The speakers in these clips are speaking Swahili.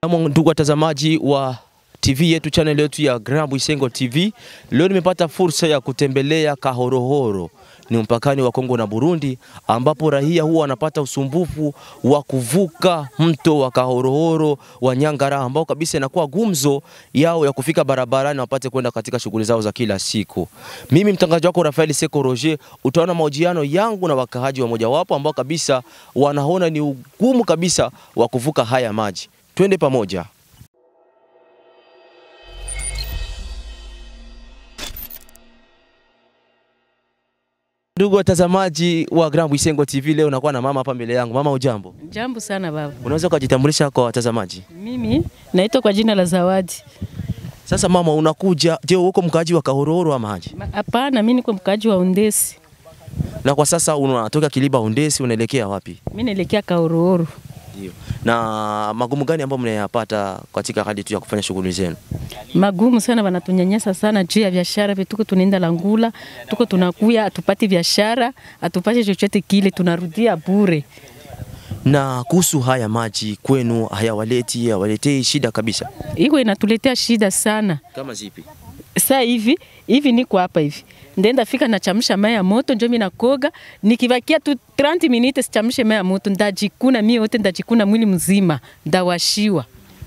Kama ndugu watazamaji wa TV yetu channel yetu ya Grand Bwisengo TV, leo nimepata fursa ya kutembelea Kahorohoro, ni mpakani wa Kongo na Burundi, ambapo raia huwa wanapata usumbufu wa kuvuka mto wa Kahorohoro wa Nyangara, ambao kabisa inakuwa gumzo yao ya kufika barabarani wapate kwenda katika shughuli zao za kila siku. Mimi mtangazaji wako Rafael Seko Roger, utaona mahojiano yangu na wakaaji wa mojawapo ambao kabisa wanaona ni ugumu kabisa wa kuvuka haya maji. Twende pamoja. Ndugu watazamaji wa Grand Bwisengo TV, leo nakuwa na mama hapa mbele yangu. Mama, ujambo? Jambo sana baba. Unaweza ukajitambulisha kwa watazamaji? Mimi naitwa kwa jina la Zawadi. Sasa mama, unakuja je, uko mkaaji wa Kahorohoro ama aje? Ma- Hapana, mimi niko mkaaji wa Ondesi. Na kwa sasa unatoka Kiliba Ondesi, unaelekea wapi? Mimi naelekea Kaorooro. Ndio. Na magumu gani ambayo mnayapata katika hali tu ya kufanya shughuli zenu? Magumu sana, wanatunyanyasa sana juu ya biashara vile tuko tunaenda Langula, tuko tunakuya atupati biashara, atupate chochote kile, tunarudia bure. Na kuhusu haya maji kwenu, hayawaleti hawaletei shida kabisa? Iko inatuletea shida sana. Kama zipi? Sasa hivi hivi niko hapa hivi ndenda fika nachamsha mai ya moto njo mimi nakoga, nikivakia tu 30 minutes sichamshe mai ya moto, ndajikuna mimi yote, ndajikuna mwili mzima, ndawashiwa.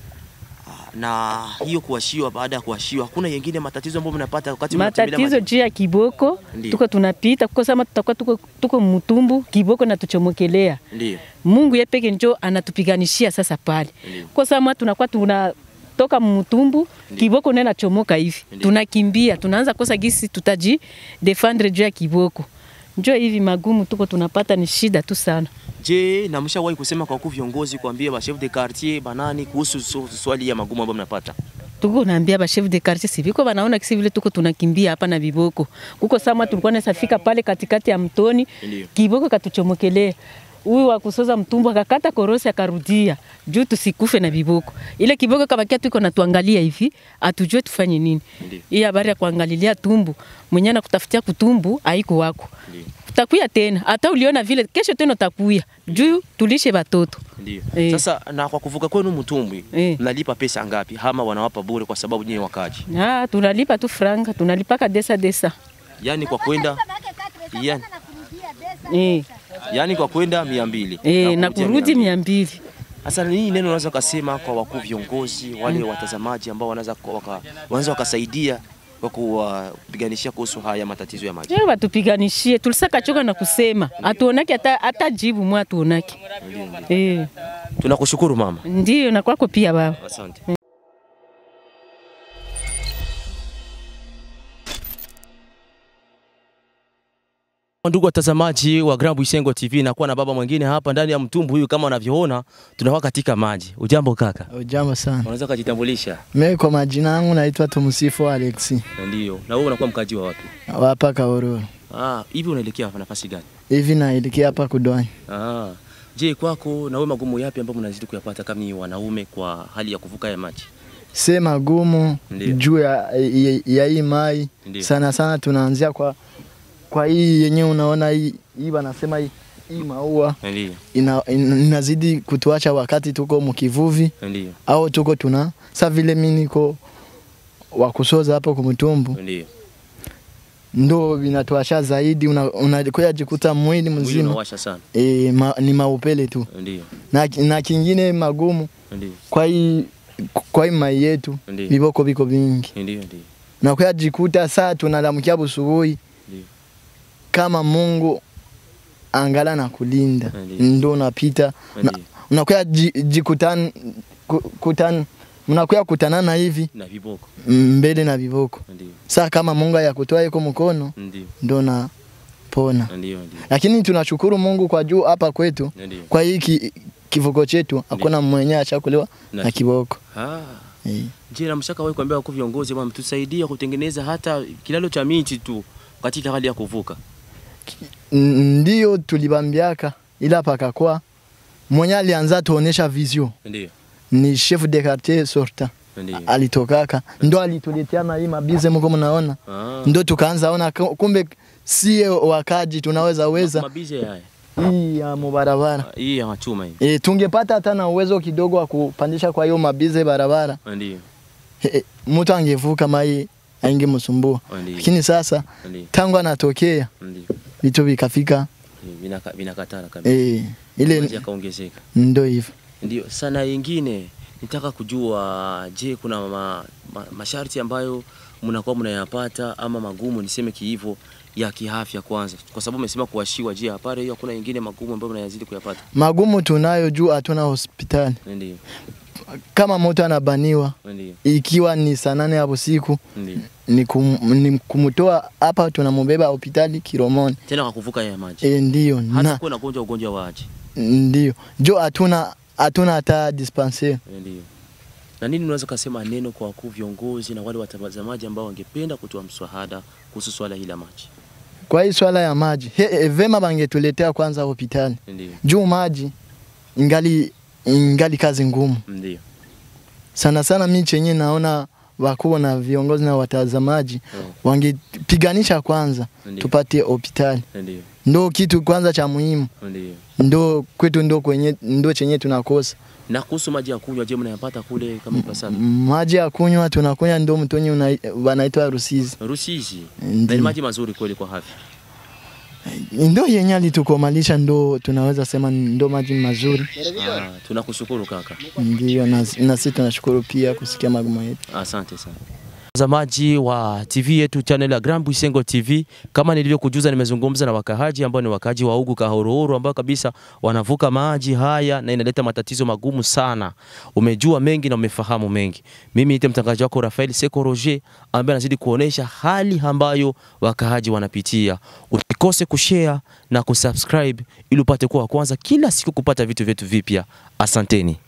Na hiyo kuwashiwa, baada ya kuwashiwa, hakuna yengine matatizo ambayo mnapata wakati mnatembelea matatizo maji? juu ya kiboko Ndiyo. tuko tunapita kuko sama tutakuwa tuko, tuko mtumbu kiboko natuchomokelea Ndio. Mungu yeye peke njo anatupiganishia sasa pale Ndiyo. kwa sama tunakuwa tunatoka mtumbu kiboko naye nachomoka hivi Ndiyo. tunakimbia tunaanza kosa gisi tutaji defendre juu ya kiboko njo hivi magumu tuko tunapata ni shida tu sana Je, na mshawahi kusema kwa wakuu viongozi kuambia ba chef de quartier banani kuhusu su- swali ya magumu ambayo mnapata? tuko naambia ba chef de quartier siviko banaona kisi vile tuko tunakimbia hapa na viboko kuko sama tulikuwa nasafika pale katikati ya mtoni Ndiyo. kiboko katuchomokelea huyu wa kusoza mtumbu akakata korosi akarudia juu tusikufe na viboko. Ile kiboko kabakia tuko natuangalia hivi, atujue tufanye nini. Ndiyo. Hii habari ya kuangalilia tumbu mwenye na kutafutia kutumbu haiko wako. Ndiyo. Utakuya tena, hata uliona vile kesho tena utakuya juu tulishe watoto. Ndio. Eh. Sasa na kwa kuvuka kwenu mtumbwi Eh. mnalipa pesa ngapi? Ama wanawapa bure kwa sababu nyinyi wakaji? Ah, tunalipa tu franga, tunalipaka desa desa. Yaani kwa kwenda yani, Eh, yani kwa kwenda mia mbili eh, na kurudi mia mbili. Sasa nini neno unaweza kusema kwa wakuu viongozi wale watazamaji ambao wanaweza ku- waka, wanaweza wakasaidia kwa kuwapiganishia kuhusu haya matatizo ya maji? Je, watupiganishie, tulisaka choka na kusema hatuonaki hata, hata jibu mwa hatuonaki. Eh, Tunakushukuru mama, ndiyo na kwako pia baba. asante. Ndugu watazamaji wa Grand Bwisengo TV, nakuwa na baba mwingine hapa ndani ya mtumbu huyu, kama unavyoona tunakuwa katika maji. Ujambo kaka, Ujambo sana. unaweza kujitambulisha? Mimi kwa majina yangu naitwa Tumsifu Alexi. Ndio. Na wewe unakuwa mkaji wa wapi? Hapa Kaororo. Ah, hivi unaelekea nafasi gani? Hivi naelekea hapa Kudwani. Ah. Je, kwako na wewe magumu yapi ambayo mnazidi kuyapata kama ni wanaume kwa hali ya kuvuka ya maji? Se magumu Ndiyo. juu ya, ya, ya hii mai Ndiyo. sana sana tunaanzia kwa kwa hii yenyewe unaona hii hii wanasema hii, hii maua Ndio. ina, ina, inazidi kutuacha wakati tuko mkivuvi Ndio. au tuko tuna sa vile mimi niko wa kusoza hapo kumtumbu Ndio. ndo vinatuasha zaidi, unakuya una jikuta mwili Mwili mzima unawasha sana. e, ma, ni maupele tu Ndio. na, na kingine magumu Ndio. kwa hii kwa hii mai yetu Ndiyo. viboko viko vingi Ndio, ndio. na kwa jikuta saa tunalamukia busubuhi Ndio. kama Mungu angala na kulinda Ndiyo. ndo unapita na- Ndiyo. unakuya ji- jikutan ku- kutan mnakuya kutanana hivi Na viboko. mbele na viboko Ndio. saa kama Mungu ayakutoa iko mkono Ndio. ndo na pona Ndio, ndio. lakini tunashukuru Mungu kwa juu hapa kwetu Ndio. kwa hii ki, kivuko chetu hakuna mwenye achakuliwa Na na kiboko Ah. eh. Je, na mshaka wewe kuambia wakuu viongozi bwana mtusaidie kutengeneza hata kilalo cha miti tu katika hali ya kuvuka. N- Ndiyo tulibambiaka ila pakakuwa mwenye alianza tuonesha vision Ndio. ni chef de quartier sorta Ndio. alitokaka ndo alituletea na hii mabize mko mnaona Ah. ndo tukaanza ona ku- kumbe sie wakaji tunaweza weza Mabize haya. hii ya mubarabara Hii ya machuma hii. e, tungepata hata na uwezo kidogo wa kupandisha kwa hiyo mabize barabara Ndio. e, mtu angevuka mai aingemsumbua, Ndio. lakini sasa Ndio. tangu anatokea Ndio. vitu vikafika Vinaka- Vinakatala kabisa. e, ile Maji yakaongezeka. ndo hivyo. Ndio. Sana ingine nitaka kujua, je, kuna ma, ma, masharti ambayo mnakuwa mnayapata ama magumu niseme kiivo ya kiafya kwanza, kwa sababu umesema kuwashiwa. Je, hapana hiyo hakuna ingine magumu ambayo mnayazidi kuyapata? Magumu tunayo juu hatuna hospitali. Ndio. Kama mtu anabaniwa Ndio. ikiwa ni saa nane ya usiku Ndio. ni, kum, ni kumtoa hapa, tunamubeba hospitali Kiromoni. Tena kwa kuvuka ya maji. E, ndio Hata na kuwa nagonjwa ugonjwa wa aje. ndio jo hatuna hatuna hata dispensaire. Ndio. Na nini unaweza kusema neno kwa wakuu viongozi na wale watazamaji ambao wangependa kutoa mswahada kuhusu swala hili la maji? Kwa hii swala ya maji he, he, vema bangetuletea kwanza hospitali Ndio. juu maji ingali ingali kazi ngumu Ndio. sana sana. Mi chenye naona wakuu na viongozi na watazamaji Mm. wangepiganisha kwanza Ndio. tupate hospitali, Ndio. ndo kitu kwanza cha muhimu, Ndio. ndo kwetu ndo kwenye ndo chenye tunakosa Na kuhusu maji ya kunywa, je, mnayapata kule kama ipasavyo? maji ya kunywa. Tunakunywa ndo mtonyi una- wanaitwa Rusizi, Rusizi. Na ni Ndio. maji mazuri kweli kwa afya. ndo yenye alitukomalisha, ndo tunaweza sema ndo maji mazuri. Ah, tunakushukuru kaka. Ndio, na na sisi tunashukuru pia kusikia magumu yetu. Asante sana. Watazamaji wa TV yetu channel ya Grand Buisengo TV, kama nilivyokujuza, nimezungumza na wakahaji ambao ni wakahaji wa Ugu Kahorohoro, ambao kabisa wanavuka maji haya na inaleta matatizo magumu sana. Umejua mengi na umefahamu mengi. Mimi ni mtangazaji wako Rafael Seko Roger, ambaye anazidi kuonesha hali ambayo wakahaji wanapitia. Usikose kushare na kusubscribe ili upate kuwa wa kwanza kila siku kupata vitu vyetu vipya. Asanteni.